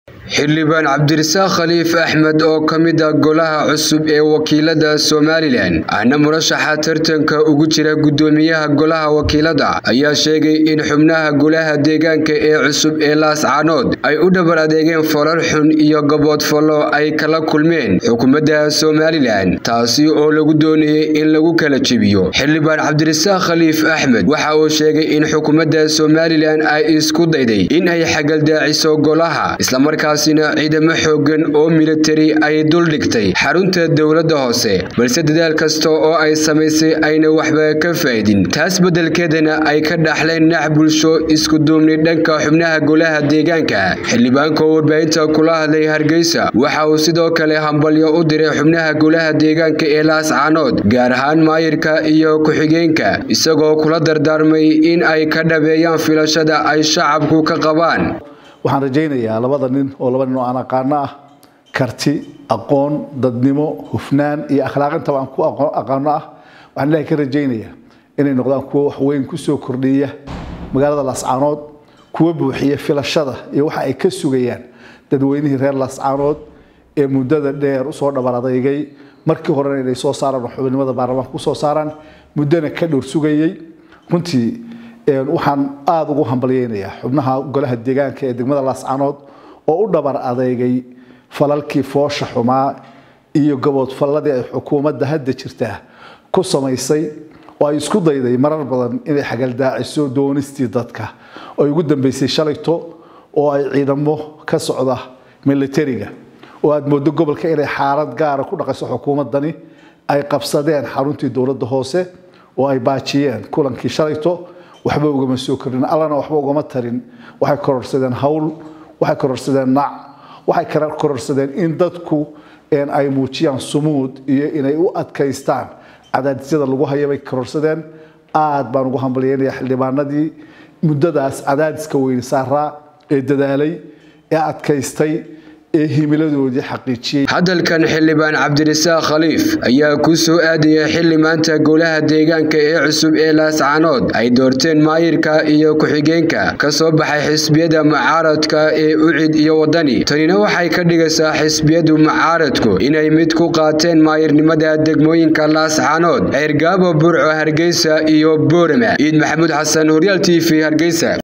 xildhibaan cabdirasaaq khaliif axmed oo ka mid ah golaha cusub ee wakiilada somalilan ahna murashaxa tartanka ugu jira guddoomiyaha golaha wakiilada ayaa sheegay in xubnaha golaha deegaanka ee cusub ee laascaanood ay u dhabar adeegeen falal xun iyo gaboodfallo ay kala kulmeen xukuumadda somalilan taasi oo lagu doonayay in lagu kala jebiyo xildhibaan cabdirasaaq khaliif axmed waxa uu sheegay in xukuumadda somalilan ay isku dayday in ay xagaldaaciso golaha islamarkaas ciidamo xoogan oo militari ay duldhigtay xarunta dowladda hoose balse dadaal kasta oo ay samaysay ayna waxba ka faa'idin taas beddelkeedana ay ka dhaxleen nax bulsho isku duubni dhanka xubnaha golaha deegaanka xildhibaanka oo warbaahinta kula hadlay hargeysa waxa uu sidoo kale hambalyo u diray xubnaha golaha deegaanka ee laascaanood gaar ahaan maayirka iyo ku-xigeenka isagoo kula dardaarmay in ay ka dhabeeyaan filashada ay shacabku ka qabaan waxaan rajaynayaa labada nin oo laba nin oo aan aqaano ah karti aqoon dadnimo hufnaan iyo akhlaaqintaba aan ku aqaano ah waxaan ilaahay ka rajaynayaa inay noqdaan kuwo waxweyn kusoo kordhiya magaalada laascaanood kuwa buuxiya filashada iyo waxa ay ka sugayaan dadweynihii reer laascaanood ee muddada dheer usoo dhabar adeygay markii horena inay soo saaraan oo xubinimada baarlamaanka kusoo saaraan muddana ka dhowr sugayay runtii waxaan aada ugu hambalyeynayaa xubnaha golaha deegaanka ee degmada laascaanood oo u dhabar adeegay falalkii foosha xumaa iyo gaboodfalladii ay xukuumadda hadda jirtaa ku samaysay oo ay isku dayday marar badan inay xagaldaaciso doonistii dadka oo ay ugu dambeysay shalayto oo ay ciidamo ka socda militariga oo aada moodo gobolka inay xaalad gaara ku dhaqayso xukuumaddani ay qabsadeen xaruntii dowladda hoose oo ay baajiyeen kulankii shalayto waxba ugama soo korin allana waxba ugama tarin waxay kororsadeen hawl waxay kororsadeen nac waxay kororsadeen in dadku ay muujiyaan sumuud iyo inay u adkaystaan cadaadisyada lagu haya bay kororsadeen aad baan ugu hambalyeynaya xildhibaanadii muddadaas cadaadiska weyne saaraa ee dadaalay ee adkaystay ee himiladoodii xaqiijiyey hadalkan xildhibaan cabdirasaaq khaliif ayaa ku soo aadaya xilli maanta golaha deegaanka ee cusub ee laascaanood ay doorteen maayirka iyo ku-xigeenka ka soo baxay xisbiyada mucaaradka ee ucid iyo waddani tanina waxay ka dhigaysaa xisbiyadu mucaaradku inay mid ku qaateen maayirnimada degmooyinka laascaanood ceergaabo burco hargeysa iyo boorama ciid maxamuud xasan horyaal t v hargeysa